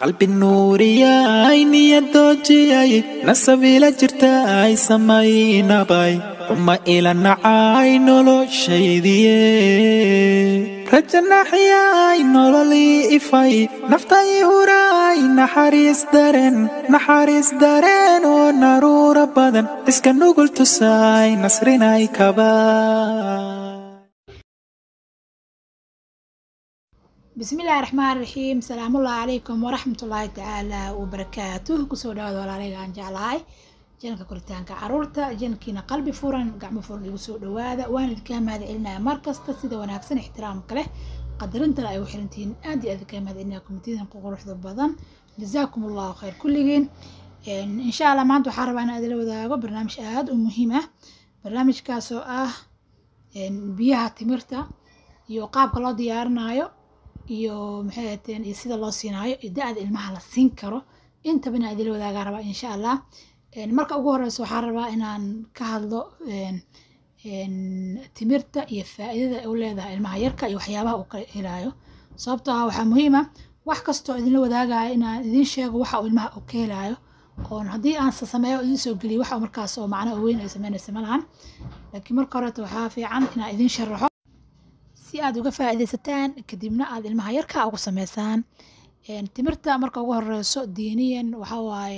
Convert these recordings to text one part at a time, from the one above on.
qalbi nuuriyay niyadoojiyay nasabiila jirtaay samaynabay uma ila nacay noloshaydiye rajanaxyay nololii ifay naftay huraay naxariis dareen naxariis dareen oo naruura badan iska nugul tusaay nasrinay kabaa بسم الله الرحمن الرحيم السلام الله عليكم ورحمة الله تعالى وبركاته كسو دعوة ولا عليك عن جعلاي جنك كلتان كعرورتا جنكينا قلبي فورا قعم فورا يقصو دوادا وانا ذكام هذا علنا مركز تسيدا وناكسن احترام كله قدرنت لا أيو حرنتين آدي أذكام هذا علنا كومتين قوة بضان جزاكم الله خير كلين إن شاء الله ما أنتو حارب أنا أدلو ذاقو برنامج آد ومهمة برنامج كاسو آه بيها تمرتا iyo qaabka loo diyaarinayo iyo maxay ahateen iyo sida loo siinaayo iyo da-da ilmaha la siin karo intaba inaan idila wadaagaa rabaa insha allah marka ugu horeysa waxaa rabaa inaan ka hadlo timirta iyo faa-iidada ay u leedahay ilmaha yarka iyo waxyaabaha uu ka helayo sababtoo ah waxaa muhiima wax kastoo idinla wadaagayo inaan idin sheego waxa uu ilmaha uu ka helayo oon haddii aan sameeyo idin soo geliyo waxa markaas oo macno weyn ay sameynaysa ma lahan laakiin marka horeeta waxaa fiican inaan idin sharaxo si aad uga faa'iidaysataan kadibna aad ilmaha yarka ugu sameysaan timirta marka ugu horeyso diiniyan waxa waaye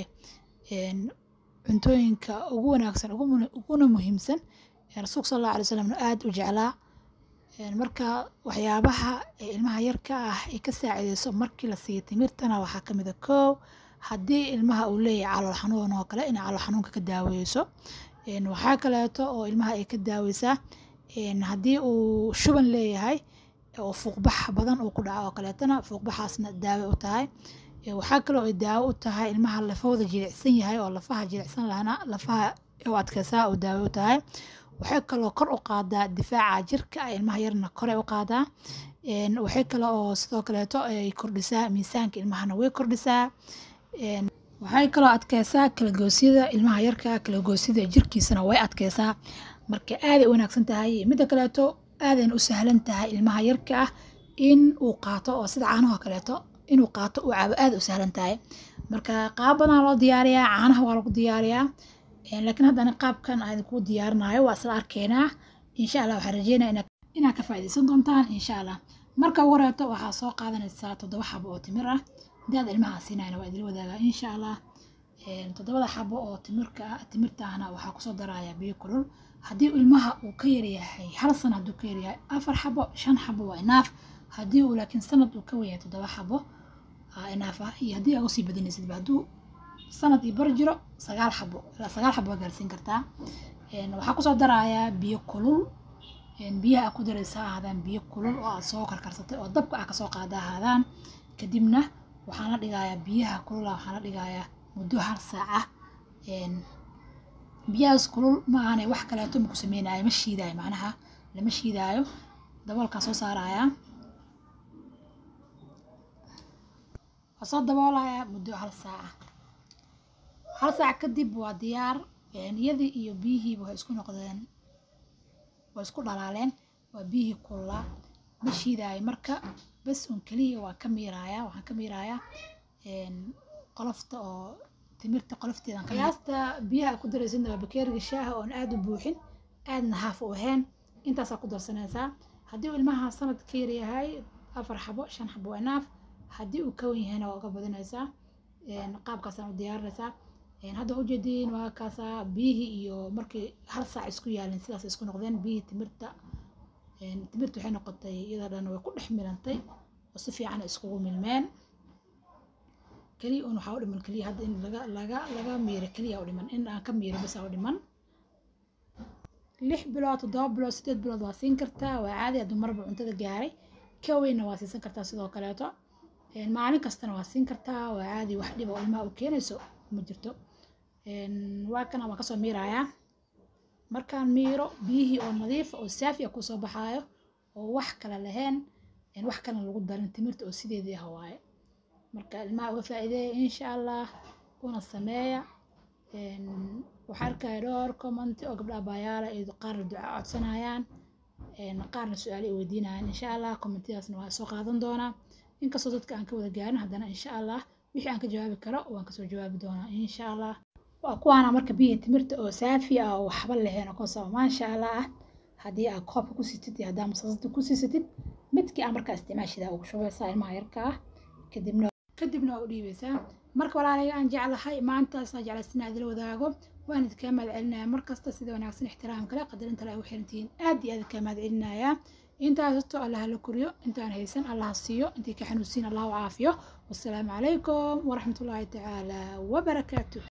cuntooyinka ugu wanaagsan uguna muhiimsan rasuulka sal allahu alay slam aad u jeclaa marka waxyaabaha ee ilmaha yarka ah ay ka saacideyso markii la siiyo timirtana waxaa ka mid a koow haddii ilmaha uu leeyahay calool xanuun oo kale inay calool xanuunka ka daaweyso waxaa kaleeto oo ilmaha ay ka daaweysaa haddii uu shuban leeyahay oo fuuqbax badan uu ku dhaco oo kaleetana fuuqbaxaasna daawo u tahay waxaa kaloo ay daawo u tahay ilmaha lafahooda jilicsan yahay oo lafaha jilicsan lahana lafaha u adkeysaa oo daawo u tahay waxay kaloo kor u qaadaa difaaca jirka ilmaha yarna kore u qaadaa waxay kale oo sidoo kaleeto ay kordhisaa miisaanka ilmahana way kordhisaa waxay kaloo adkeysaa kalagoosyada ilmaha yarka kalagoosyada jirkiisana way adkeysaa marka aaday u wanaagsan tahay midda kaleeto aadayna u sahlan tahay ilmaha yarka ah in uu qaato oo sida caanaha kaleeto inuu qaato uu cabo aada u sahlan tahay marka qaab badan loo diyaariyaa caanaha waa lagu diyaariyaa laakiin haddana qaabkan aan idinku diyaarinayo waa isla arkeenaa insha allah waxaan rajeynaya inaad ka faa'iidaysan doontaan insha allah marka ugu horeeto waxaa soo qaadanaysaa toddoba xabo oo timir ah daad ilmaha siinayna waa idila wadaagaa insha allah toddobada xabo oo timirka timirta ahna waxaa kusoo daraya biyo kulul haddii ilmaha uu ka yaryahay hal sana hadduu ka yaryahay afar xabo shan xabo waa inaaf haddii uu laakiin sanad uu ka wenyahay toddoba xabo inaaf ah iyo haddii aa usii badanaysidba hadduu sanad iyo bar jiro sagaal xabo ilaa sagaal xabo waa gaarsiin kartaa waxaa kusoo darayaa biyo kulul biyaha aa ku daraysa ahaadaan biyo kulul oo aad soo karkarsatay oo dabka ah kasoo qaada ahaadaan kadibna waxaan la dhigayaa biyaha kulula waxaan la dhigayaa muddo hal saaca biyahaas kulul ma ahane wax kaleeto maku sameynayo ma shiidaayo macnaha lama shiidaayo daboolkaa soo saarayaa waa soo daboolayaa muddo hal saaca hal saac kadib waa diyaar iyadii iyo biyihiiba waxay isku noqdeen waa isku dhalaaleen waa biyihii kululaa ma shiidaayo marka bas un keliya waa ka miirayaa waxaan ka miirayaa qolofta oo timirta qolofteedan qiyaasta biyaha ku daraysidna waa bakeeriga shaaha oon aada u buuxin aadna haaf u ahayn intaasaa ku darsanaysaa haddii uu ilmaha sanad ka yaryahay afar xabo shan xabo waa naaf haddii uu ka wen yahayna waa uga badinaysaa qaabkaasaan u diyaarinaysaa hadda ujeediin waa kaasaa biyihii iyo markii hal saac isku yaalin sidaas isku noqdeen biyihii timirta timirta waxay noqotay iyada dhan way ku dhex milantay oo si fiican iskugu milmeen keliya un waxaa u dhiman keliya hadda in laga laga laga miiro keliya u dhiman in aan ka miiro bas u dhiman lix bilood toddoba bilood sideed bilood waa siin kartaa waa caadi hadduu marba cuntada gaaray ka weynna waa siisan kartaa sidoo kaleeto maalin kastana waa siin kartaa waa caadi wax dhib oo ilmaha u keenayso ma jirto waa kana waan kasoo miirayaa markaan miiro biyihii oo nadiifa oo saafi ah kusoo baxaayo oo wax kale lahayn wax kalena lagu darin timirta oo sideedii ah waaye marka ilmaha uga faa'iideeya insha allah una sameeya waxaa arkaya dhowr commenti oo gabdha abaayaala ay qaarna duca codsanayaan qaarna su-aalo ay weydiinayaan insha allah commentiyadaasna waa soo qaadan doonaa inkastoo dadka aan ka wada gaarin haddana insha allah wixii aan ka jawaabi karo waan kasoo jawaabi doonaa insha allah waa kuwaana marka biyaha timirta oo saafi ah oo waxba lahayn oo kasoo maasha allah ah haddii aad koobka ku sitid iyo haddaa masaasada ku siisatid midkii aa markaa isticmaashidaa ugu shubaysaa ilmaha yarka ah kadibna kadibna waa u dhiibaysaa marka walaalaya aan jeclahay maantaasaa jeclaysan inaad ila wadaago waan idinkaa mahad celinaya markasta sida wanaagsan ixtiraam kale qadarinta le ay u xirantihiin aad iyo aad idinkaa mahad celinayaa intaas hasto allah la koriyo intaan haysan allah siiyo intii ka xanuunsiin allah u caafiyo wassalaamu calaykum waraxmatullaahi tacaala wabarakaatuh